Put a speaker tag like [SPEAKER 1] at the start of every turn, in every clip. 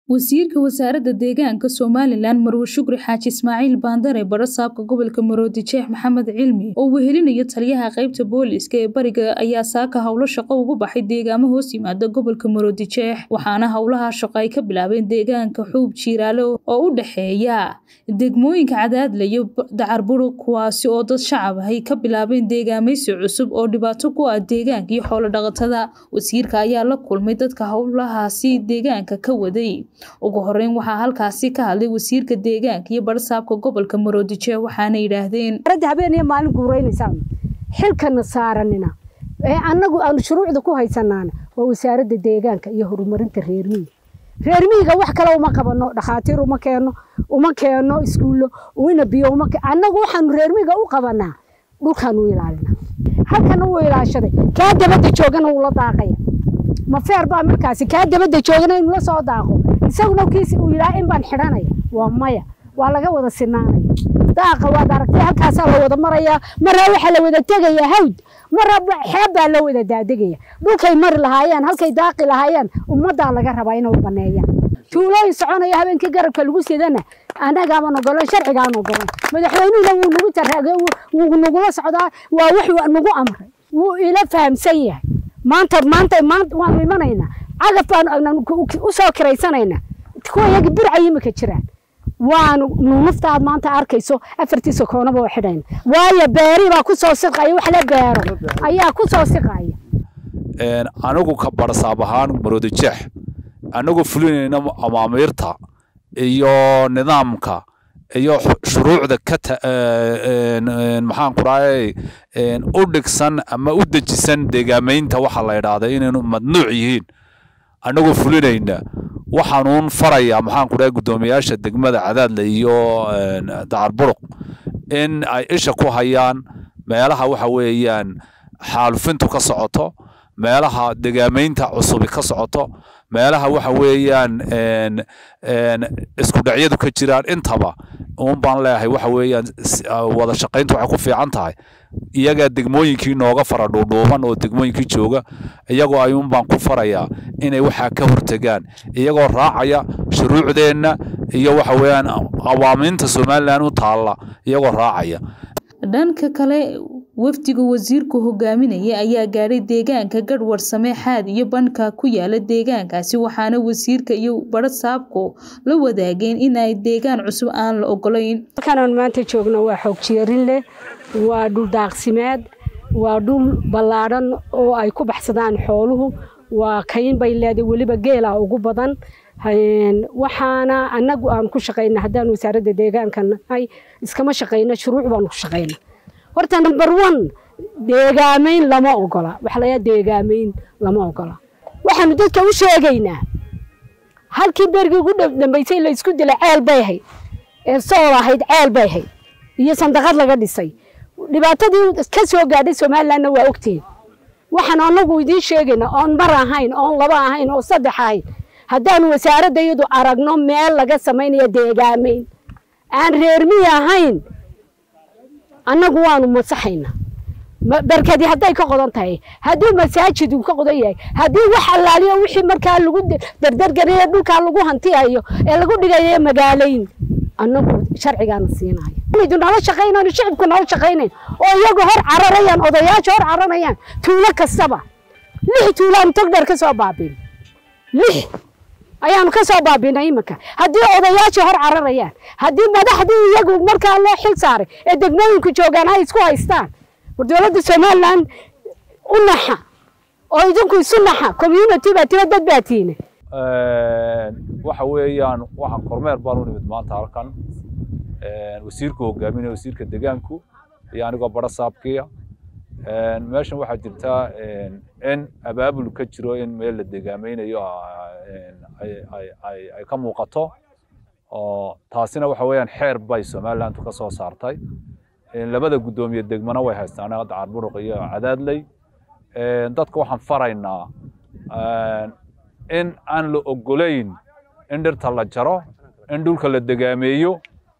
[SPEAKER 1] wasiirka wasaaradda deegaanka somalilan marwe shukri xaaji ismaaciil baandare barasaabka gobolka maroodi jeex maxamed cilmi oo wehelinayo taliyaha qeybta booliiska ee bariga ayaa saaka howlo shaqo ugu baxay deegaamo hoos yimaada gobolka maroodi jeex waxaana howlaha shaqo ay ka bilaabeen deegaanka xuub jiiraale oo u dhexeeya degmooyinka cadaadle iyo dacarburu kuwaasi oo dad shacab ahay ka bilaabeen deegaamaysi cusub oo dhibaato ku ah deegaanka iyo xoolo dhaqatada wasiirka ayaa la kulmay dadka howlahaasi deegaanka ka waday ugu horeyn waxaa halkaasi ka hadlay wasiirka deegaanka iyo barsaabka gobolka maroodijeex waxaana yidhaahdeen
[SPEAKER 2] aradda habeen iyo maalin guuraynaysaa xilkana saaranina ee annagu aanu shuruucda ku haysanaana waa wasaaradda deegaanka iyo horumarinta reer miyiga reer miyiga wax kale uma qabano dhakhaatiir uma keeno uma keeno iskuullo una biyo uma annagu waxaanu reer miyiga u qabanaa dhulkaanu ilaalina halkana wuu ilaashaday kaa dabadda joogana wuu la daaqaya ma feer baa markaasi kaa dabadda joogana inuu la soo daaqo isaguna kiisi uu yidhaha in baan xidhanaya waa maya waa laga wada sinaanaya daaqa waad aragtay halkaasaa la wada marayaa maraa waxaa la wada tegaya hawd maraa xeeb baa la wada daadegaya dhulkay mari lahaayeen halkay daaqi lahaayeen ummaddaa laga rabaa inay baneeyaan tuulooyin soconaya habeenkii garabka lagu sidana annagaaban ogolan sharcigaan ogolan madaxweynuhuna wuu nagu taraage wuu nagula socdaa waa wax nagu amray wuu ila fahamsan yahay maanta maanta maanta waanu imanaynaa cagaf baanu u soo kiraysanaynaa kuwa iyaga burcay imika jiraan waanu nunuftaad maanta arkayso afartiisa koonaba waa xidhayna waayo beeri baa ku soo siqaya wax la beero ayaa ku soo siqaya
[SPEAKER 3] anigu ka barsaab ahaan maroodi jeex anigu fulinayna amaamiirta iyo nidaamka iyo shuruucda ka maxaan ku raayay u dhigsan ama u dejisan deegaamaynta waxa la yidhaahda inaynu madnuuc yihiin anagoo fulinayna waxaanuun farayaa maxaan ku rahay guddoomiyaasha degmada cadaadle iyo dacarburuq in ay isha ku hayaan meelaha waxa weeyaan xaalufintu ka socoto meelaha degaamaynta cusubi ka socoto meelaha waxa weeyaan isku dhacyadu ka jiraan intaba un baan leeyahay waxa weeyaan wada shaqayntu waxay ku fiican tahay iyagaa degmooyinkii nooga fara dhuudhuuban oo degmooyinkii jooga iyagoo ayuun baan ku farayaa inay waxaa ka hortegaan iyagoo raacaya shuruucdeenna iyo waxa weeyaan awaamiinta somalilan u taalla iyagoo raacaya
[SPEAKER 1] dhanka kale wafdiga wasiirku hogaaminaya ayaa gaadhay deegaanka gadhwar sameexaad iyo banka ku yaala deegaankaasi waxaana wasiirka iyo barasaabku la wadaageen in ay deegaan cusub aan la ogolayn
[SPEAKER 2] halkanaan maanta joogno waa xoog jeerin leh waa dhul daaqsimeed waa dhul ballaadhan oo ay ku baxsadaan xooluhu waa kayn bay leedahay weliba geela ugu badan waxaana annagu aan ku shaqayna haddaan wasaaradda deegaanka nahay iskama shaqayna shuruuc baanu ku shaqayna horta number one deegaamayn lama ogola waxa layaa deegaamayn lama ogola waxaanu dadka u sheegaynaa halkii berigii ugu dambaysay la isku dilay ceel bay ahayd ee sool ahayd ceel bay ahayd iyo sandaqad laga dhisay dhibaatadii ka soo gaadhay somalilandna waa ogtiin waxaan anagu idiin sheegaynaa oon mar ahayn oon laba ahayn oo saddex ahayn haddaanu wasaaradda iyadu aragno meel laga samaynayo deegaamayn aan reermiyi ahayn annagu waanu masaxayna barkadii hadday ka qodan tahay haddii masaajid uu ka qodan yahay haddii wax allaaliyo wixii markaa lagu dardargariyo dhulkaa lagu hantiyayo ee lagu dhigayo magaalayn annagu sharcigaana siinayo inaydu nala shaqaynayn shicibku nala shaqaynayn oo iyagu hor cararayaan odayaasha hor cararayaan tuulo kastaba lix tuulaanu togdheer ka soo baabiin lix ayaanu ka soo baabinay iminka haddii odayaashii hor cararayaan haddii madaxdii iyagu markaa loo xil saaray ee degmooyinku joogaan ay isku haystaan war dowladda somaliland u naxa oo idinku isu naxa community baa tiro dad baa tiine
[SPEAKER 3] waxa weeyaan waxaan kormeer baan u nimid maanta halkan wasiirku hogaaminaya wasiirka deegaanku iyo anigoo bara saabkiya meeshan waxaa jirtaa in abaabul ka jiro in meel la deegaamaynayo ay ka muuqato oo taasina waxa weeyaan xeer bay somalilandu ka soo saartay labada guddoomiye degmana way haystaan dacarburuq iyo cadaadley dadka waxaan faraynaa in aan la ogolayn in dhirta la jaro in dhulka la degaameeyo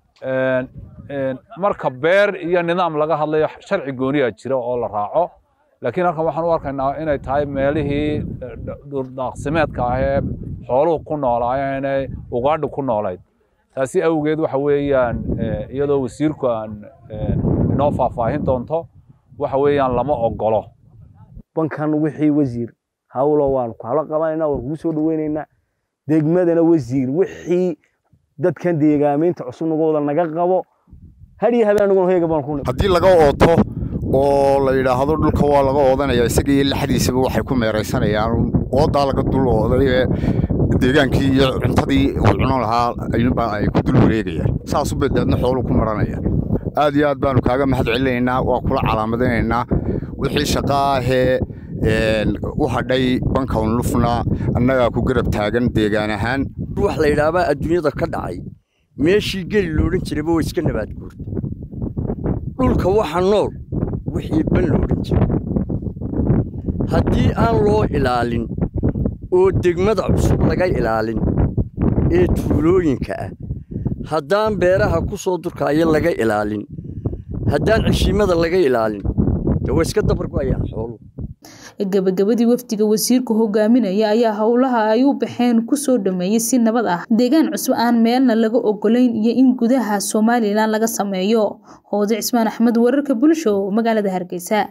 [SPEAKER 3] marka beer iyo nidaam laga hadlayo sharci gooniyaa jira oo la raaco laakiin halkan waxaan u arkaynaa inay tahay meelihii dhuldaaqsimeedka ah ee xooluhu ku noolaayeene ugaadha ku noolayd taasi awgeed waxa weeyaan iyadoo wasiirku aan inoo faahfaahin doonto waxa weeyaan lama ogolo
[SPEAKER 4] bankan wixii wasiir hawlo waan kala qabanaynaa waan kugu soo dhaweynaynaa degmadana wasiir wixii dadkan deegaameynta cusub nagooda naga qabo hadhiyo habeen anaguna hoyga baan ku
[SPEAKER 5] haddii laga ooto oo la yidhaahdo dhulka waa laga oodanaya isaga iyo laxdiisaba waxay ku meeraysanayaan oodaa laga dul ooday deegaankii iyo cuntadii uu cuno lahaa ayuunbaa ay ku dul wareegayaan saas u bedeedna xoolu ku maranaya aad iyo aad baanu kaaga mahad celinaynaa waa kula calaamadinaynaa wixii shaqa ahee u hadhay bankan lufna annagaa ku garab taagan deegaan ahaan
[SPEAKER 6] wax la yidhaahbaa adduunyada ka dhacay meeshii geli loodhan jirayba waa iska nabaad guurtay dhulka waxa nool wixii ban loodhan jiray haddii aan loo ilaalin oo degmada cusub laga ilaalin ee tuulooyinka ah haddaan beeraha ku soo durkaaya laga ilaalin haddaan ceshiimada laga ilaalin dee waa iska dabargo'ayaan xooluhu
[SPEAKER 1] gabagabadii wafdiga wasiirku hogaaminaya ayaa howlaha ay u baxeen kusoo dhameeyey si nabad ah deegaan cusub aan meelna laga ogolayn iyo in gudaha somalilan laga sameeyo hoode cismaan axmed wararka bulsho magaalada hargeysa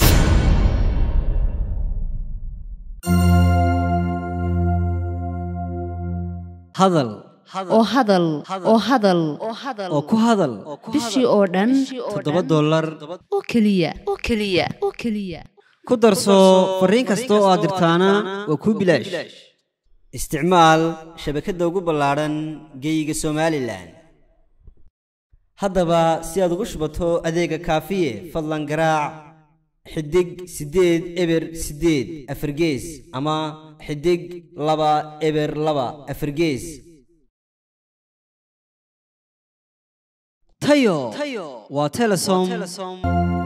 [SPEAKER 7] hadal
[SPEAKER 8] oo hadal oo hadal
[SPEAKER 7] oo ku hadal
[SPEAKER 8] bishii oo dhan
[SPEAKER 7] toddoba dollar
[SPEAKER 8] oo keliya oo keliya oo keliya
[SPEAKER 7] ku darso fariin kasta oo aad dirtaana waa kuu bilaash isticmaal shabakadda ugu ballaadhan geeyiga somalilan haddaba si aad ugu shubato adeega kaafiye fadlan garaac xidig siddeed eber siddeed afargees ama xidig laba eber laba afargees tayo waa telesom